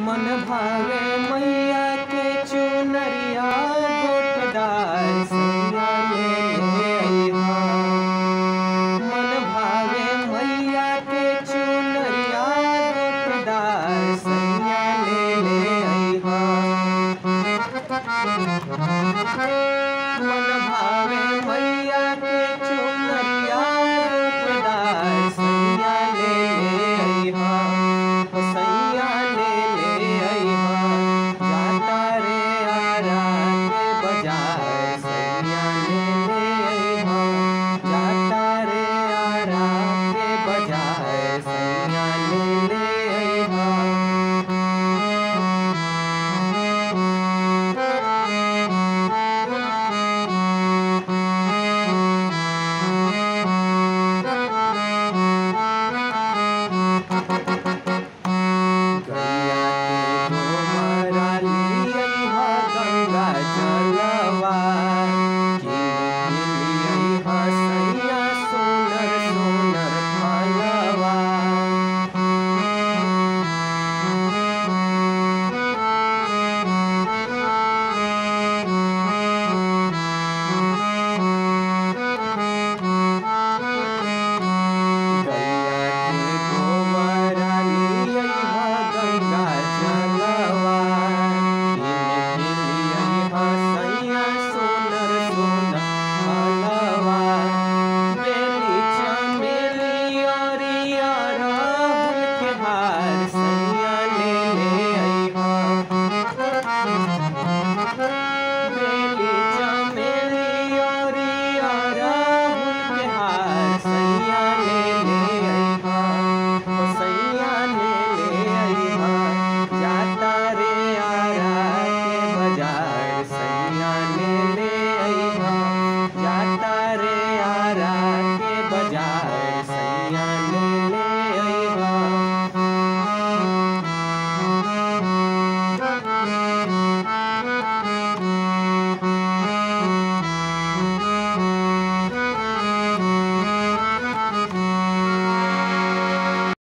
मन भावे मैया के चुनरिया गोटदार सैया ले ले अइहा मन भावे मैया के चुनरिया गोटदार सैया ले ले अइहा मन भावे मैया के चुनरिया गोटदार सैया ले ले अइहा ओ सैया ले ले अइहा जाता रे आरा के बाजार सैया ले ले अइहा जाता रे आरा के बाजार सैया ले ले अइहा गैया के गोबरा लियइहा गंगा जलवा किन लियइहा सैया सोनर सोनर फलवा गैया के गोबरा लियइहा गंगा जलवा किन लियइहा सैया सोनर सोनर फलवा बेली चमेली अरिया राहुल के हार